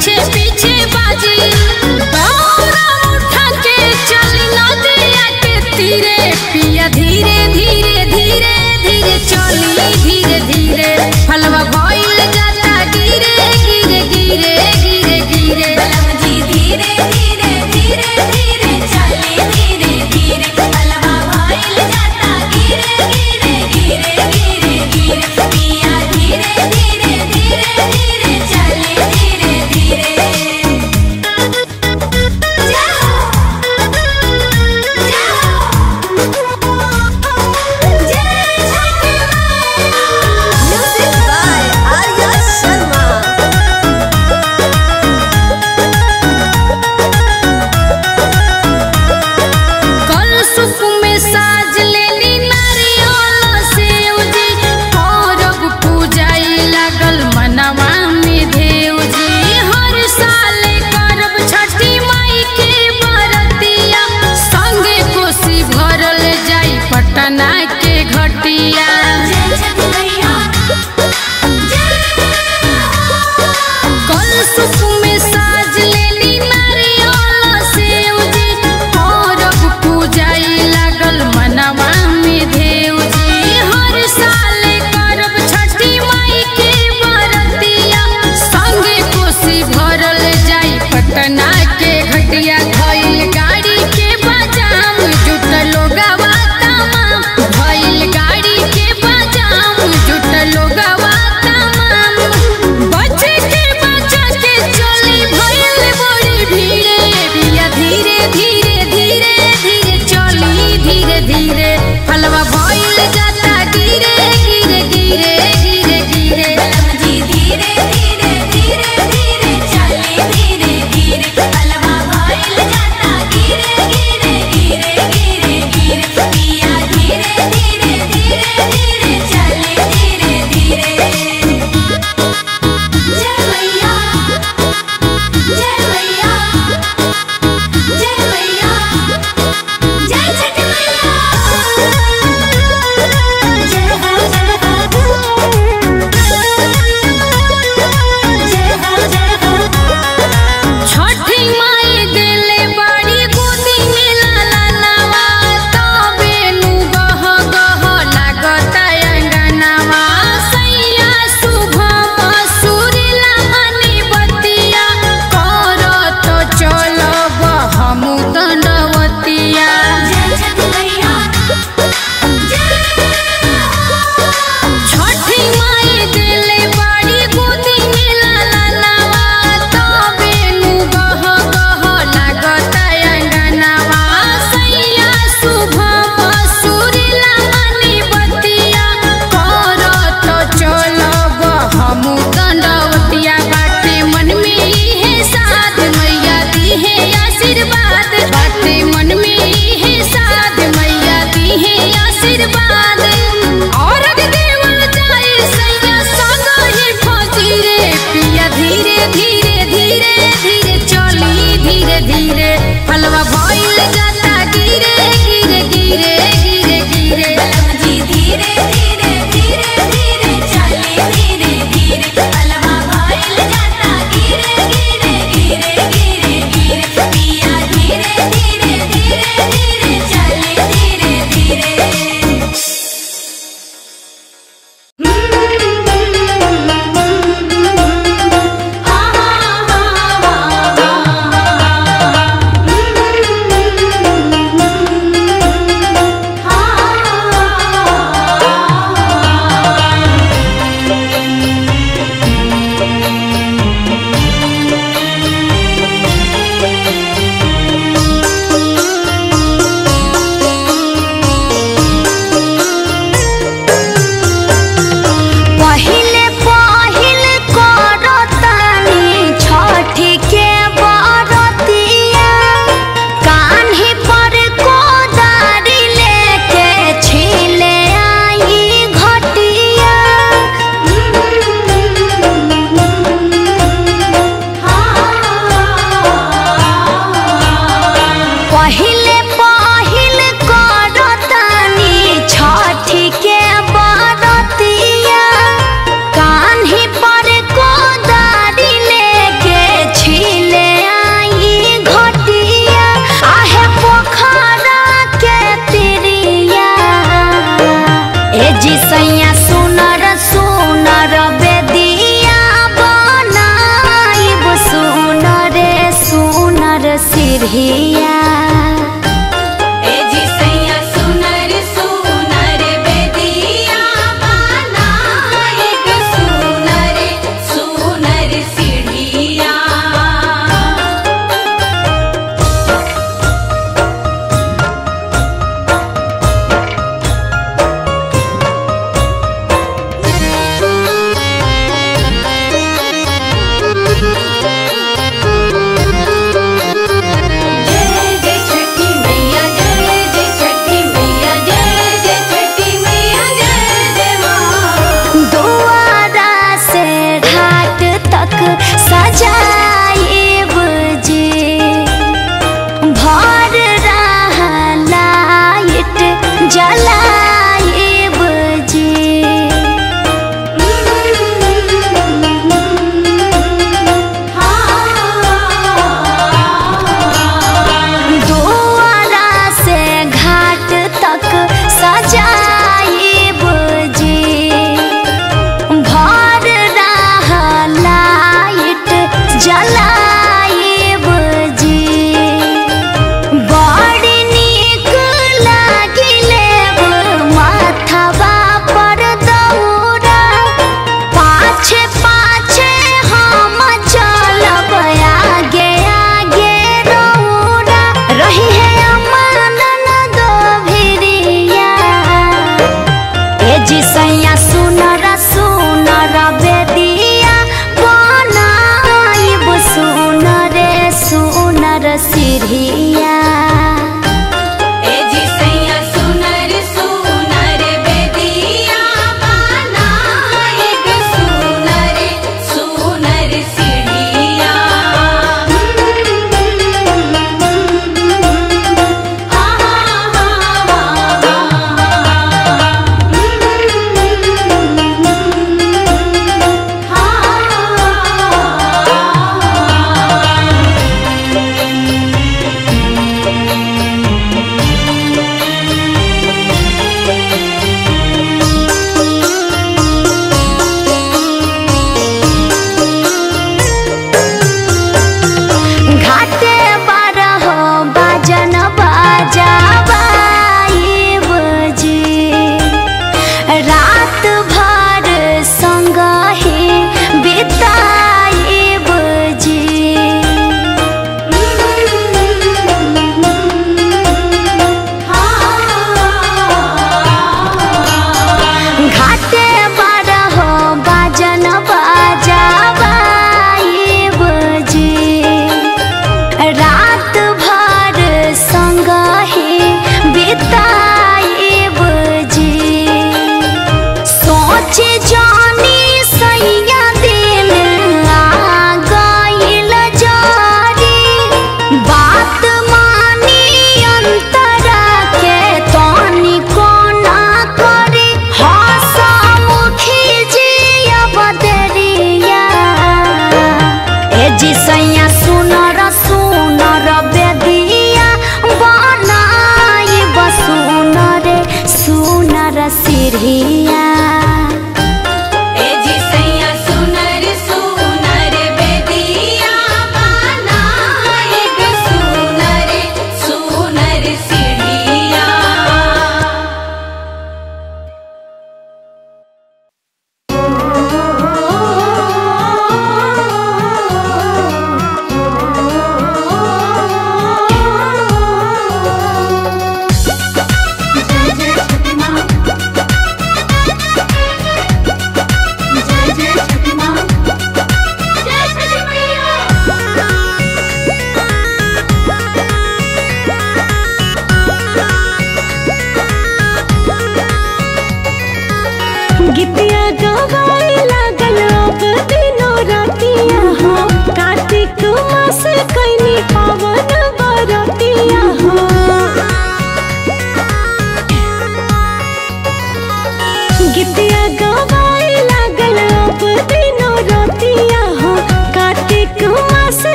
पीछे पीछे बाजी दौरा उठा के चली नदिया के तीरे पिया धीरे धीरे धीरे धीरे चली धीरे धीरे फलवा भइल जाता गिरे गिरे गिरे गिरे गिरे जी धीरे धीरे धीरे धीरे चले धीरे धीरे अलवा भाईल जाता गिरे गिरे गिरे गिरे गिरे पिया धीरे धीरे धीरे धीरे चले धीरे धीरे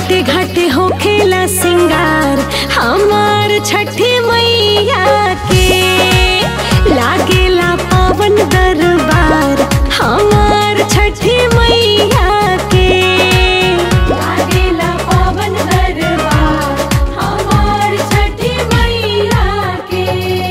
घाटे घाटे हो खेला सिंगार हमार छठी मैया के लागेला पावन दरबार हमार छठी मैया के लागेला पावन दरबार हमार छठी मैया के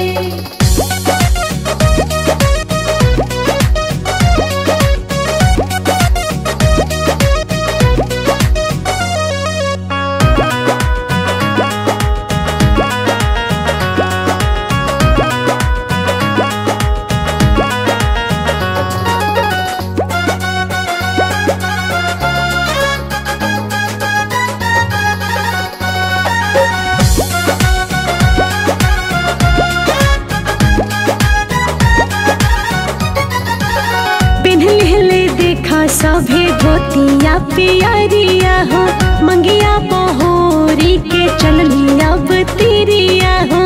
पिन्हले देखा सभे धोतिया पियरिया हो मंगिया बहोरी के चललिया बतिरिया हो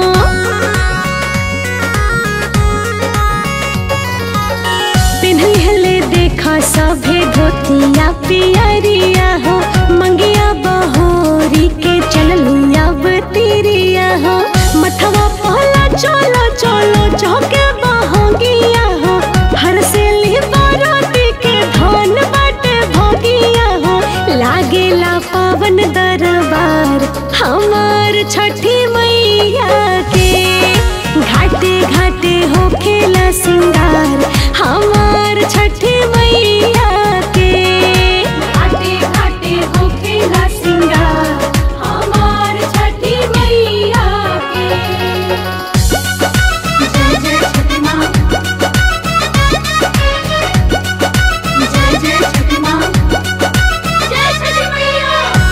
पिन्हले देखा सभे धोतिया पियरिया हो मंगिया बहोरी के चललिया बतिरिया हो मथवा पहला चलो चलो चौके बहोगिया हो हर से बाराती के धन बाटे भोगिया हो लागेला पावन दरबार हमार छठी मैया के घाटे घाटे हो खेला सिंगार हमार छठी मैया के घाटे घाटे हो खेला सिंगार हमार छठी मैया के जय जय छठी माँ जय जय छठी माँ जय छठी मैया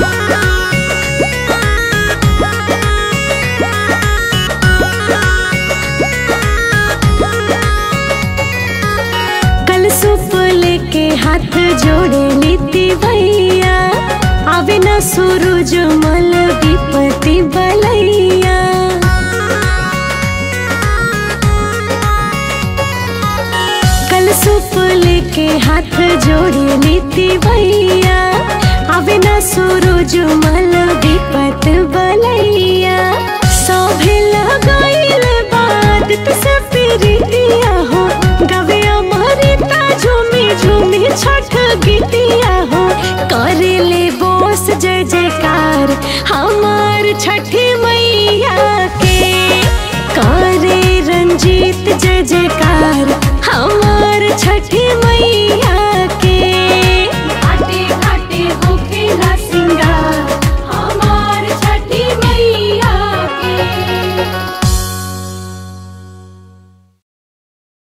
कल सुप लेके हाथ जोड़े नीति भैया आवे न सूरज मल विपति बलैया कल सुप लेके हाथ जोड़े नीति भैया आवे न सूरज मल विपत बलैया सभे लगाइल बात से प्रीतिया हो गवे अमृता झूमी झूमी छठ गीतिया हो करे ले बोस जय जयकार हमार छठी